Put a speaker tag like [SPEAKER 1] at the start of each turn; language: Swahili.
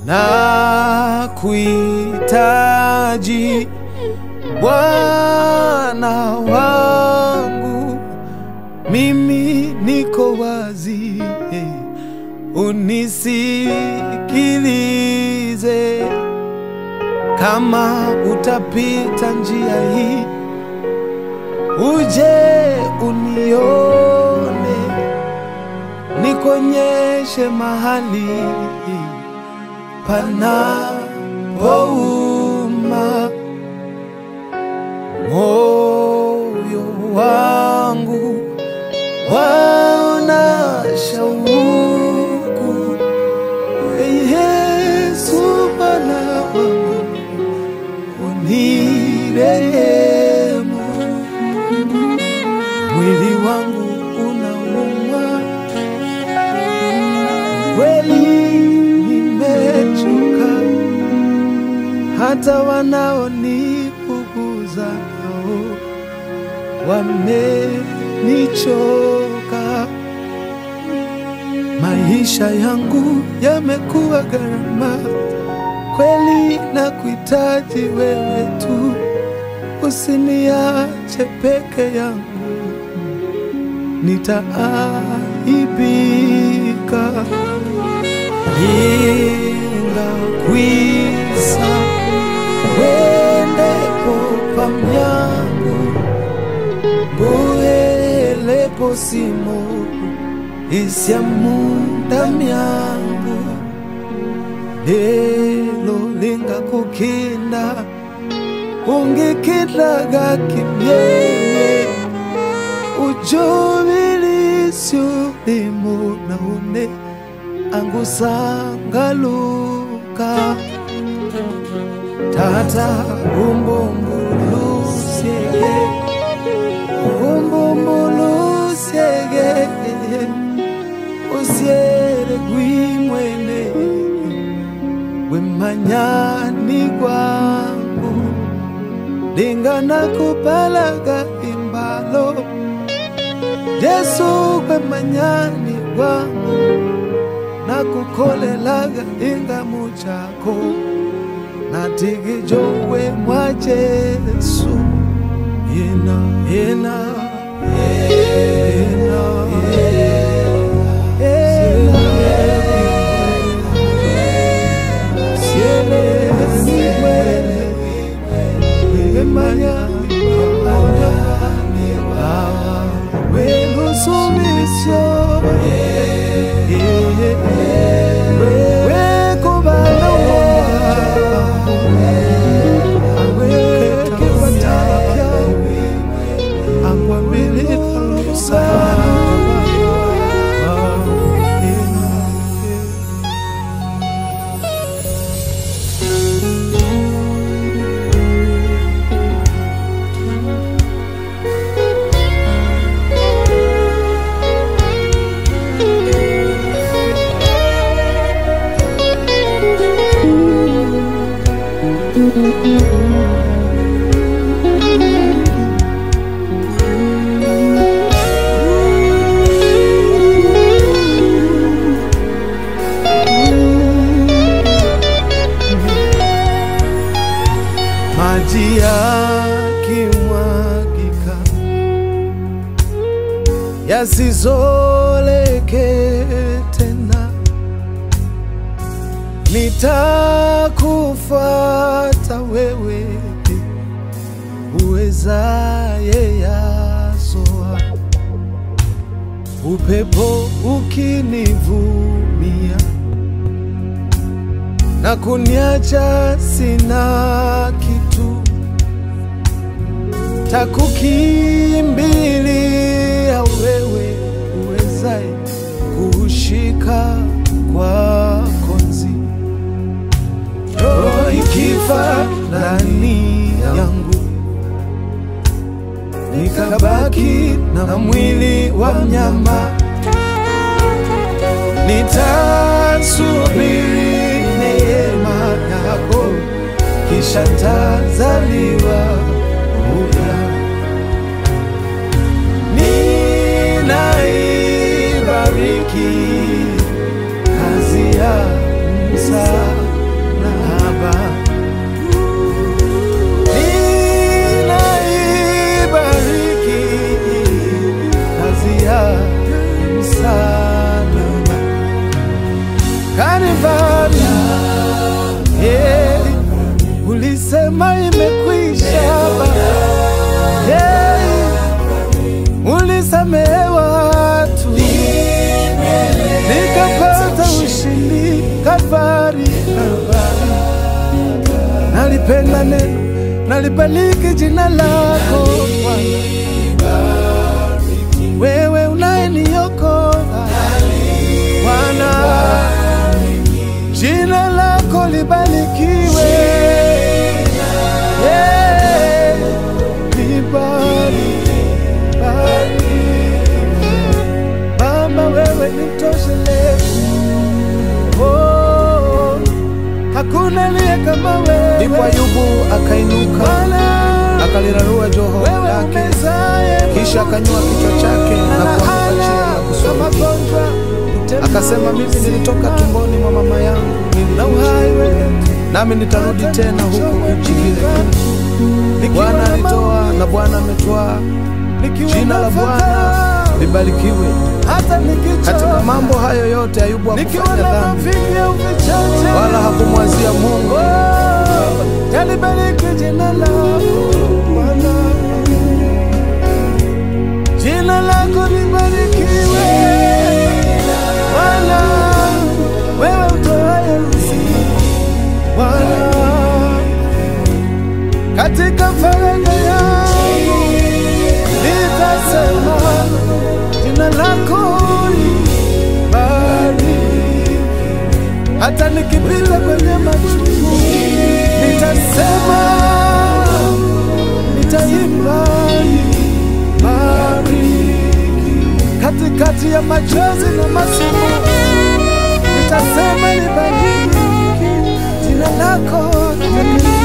[SPEAKER 1] na kuhitaji Bwana wangu, mimi niko wazi, unisikilize. Kama utapita njia hii, uje unione, nikonyeshe mahali panapouma moyo wangu waona shauku Yesu Bwana wangu unirehemu, mwili wangu unauma kweli, nimechoka hata wanaonipuguza nao wamenichoka. Maisha yangu yamekuwa gharama kweli, na kuhitaji wewe tu, usiniache peke yangu, nitaaibika. Ningakwisa wendepo pamyangu mbuhelepo simo isyamunda myangu lelo lingakukinda ungikidlaga kimyeye ujubilisyo limo naone angusangaluka tata umbumbulusyege umbumbulusyege usyele gwimwene wemanyani gwangu lingana kupalaga imbalo Yesu kwemanyani gwangu nakukolelaga ingamu chako natigijowe mwa Yesu yena yena yena yena siele siwele wemanyani gwangu welusumisyo maji yakimwagika yasizoleke tena, nitakufuata wewe uwezaye yasoa, upepo ukinivumia na kuniacha sina kitu, takukimbilia wewe uwezaye kushika kwa konzi, roho ikifa ndani yangu, nikabaki na mwili wa mnyama, nitasubiri neema yako, kisha tazaliwa upya. Ninaibariki kazi ya msa Baba, ninaibariki kazi ya msalaba Kalvari. Yeah, ulisema imekwisha Baba. Yeah, ulisamehe watu nikapata ushindi Kalvari, Kalvari. Nalipenda neno, nalibariki jina lako Bwana, wewe unayeniokoa Bwana, jina lako libarikiwe, Yeah, libariki, bariki. Baba, wewe ni mtoshelezi, oh, hakuna aliye kama wewe.
[SPEAKER 2] Ndipo Ayubu akainuka
[SPEAKER 1] Bwana,
[SPEAKER 2] akalirarua joho
[SPEAKER 1] wewe
[SPEAKER 2] lake,
[SPEAKER 1] umezaye
[SPEAKER 2] kisha akanyua kichwa chake na kuanguka chini na kusulubishwa. Akasema, mimi nilitoka tumboni mwa mama yangu,
[SPEAKER 1] na
[SPEAKER 2] nilikuja,
[SPEAKER 1] uhai wetu
[SPEAKER 2] nami nitarudi tena huku nchi ile. Bwana alitoa na Bwana ametwaa, jina la Bwana libarikiwe.
[SPEAKER 1] hata nikichoka,
[SPEAKER 2] Katika mambo hayo yote Ayubu
[SPEAKER 1] nikiwa
[SPEAKER 2] hakufanya
[SPEAKER 1] na
[SPEAKER 2] dhambi
[SPEAKER 1] mavivi au vichache,
[SPEAKER 2] wala hakumwazia Mungu.
[SPEAKER 1] Oh, talibariki jina lako Bwana, jina lako libarikiwe Bwana, wewe utoaye uzima Bwana, katika faraja yangu nitasema jina lako libariki hata nikipita kwenye machungu nitasema, nitaimba bariki katikati ya machozi na masimu, nitasema libariki jina lako takatifu.